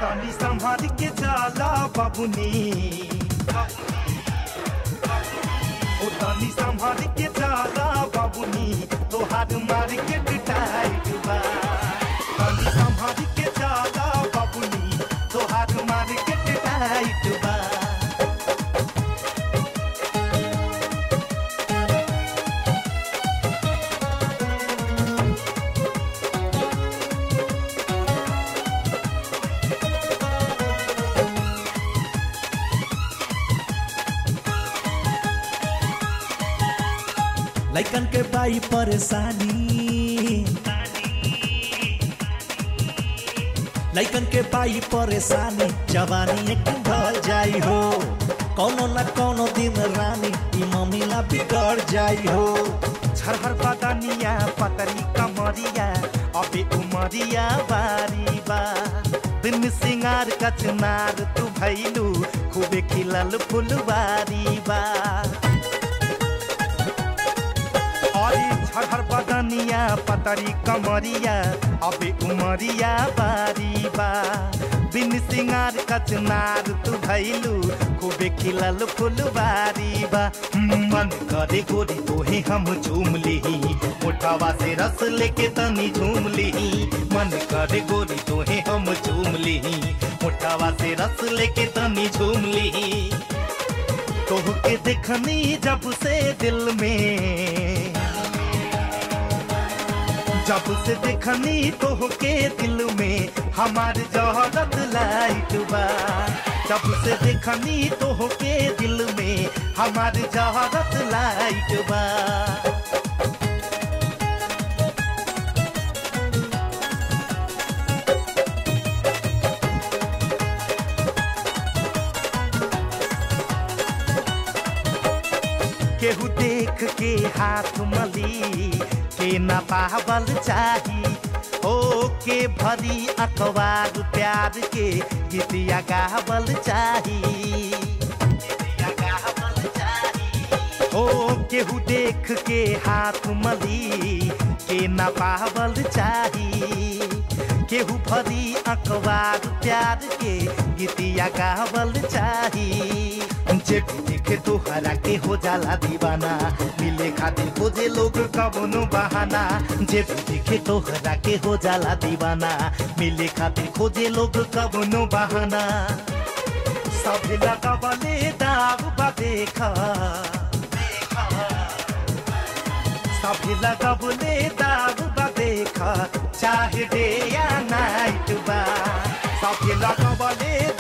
तनी संभाल के जाला बाबुनी ओ तनी संभाल के जाला बाबुनी तोहार मार्केट टाइट बा तनी संभाल के जाला बाबुनी तोहार मार्केट टाइट बा लैकन के बाई परेशानी लैकन के बाई परेशानी जवानी एक ढल जाई हो कौनो न कौनो दिन रानी ई मम्मीला बिगड़ जाई हो झरहर बदनिया पतरी कमरिया अबे उमरिया बारी बा दिन सिंगार कचनार तू भैलू खूबे खिलल फुलवारी बा अरे झरहर बदनिया पतरी कमरिया अबे उमरिया बारी बा बिन सिंगार कचनार तू भैलू खूबे खिलल फुलवारी बा मन करे गोरी तोहे हम झूम लिही मुठावा से रस लेके तनी झूम लिही मन करे गोरी तोहे हम झूम लिही मुठावा से रस लेके तनी झूम लिही तोह के देखनी जब से दिल में जब से देखनी तोह के दिल में हमार जहरत लाइट बा जब से देखनी तोह के दिल में हमार जहरत लाइट बा केहू देख के हाथ मली के न पावल चाही ओ के भरी अखबार प्यार के गीतिया गावल चाही गीतिया गावल चाही। ओ केहू देख के हाथ मली के न पावल चाही केहू भरी अखबार प्यार के गीतिया गावल चाही जे भी देखे तोहरा के हो जाला दीवाना मिले खातिर खोजे लोग कबनो बहाना जे भी देखे तोहरा के हो जाला दीवाना मिले खातिर खोजे लोग कबनो बहाना सब लगावले दाग बा देखा सब लगावले दाग बा देखा चाहे डे या नाइट बा सब लगावले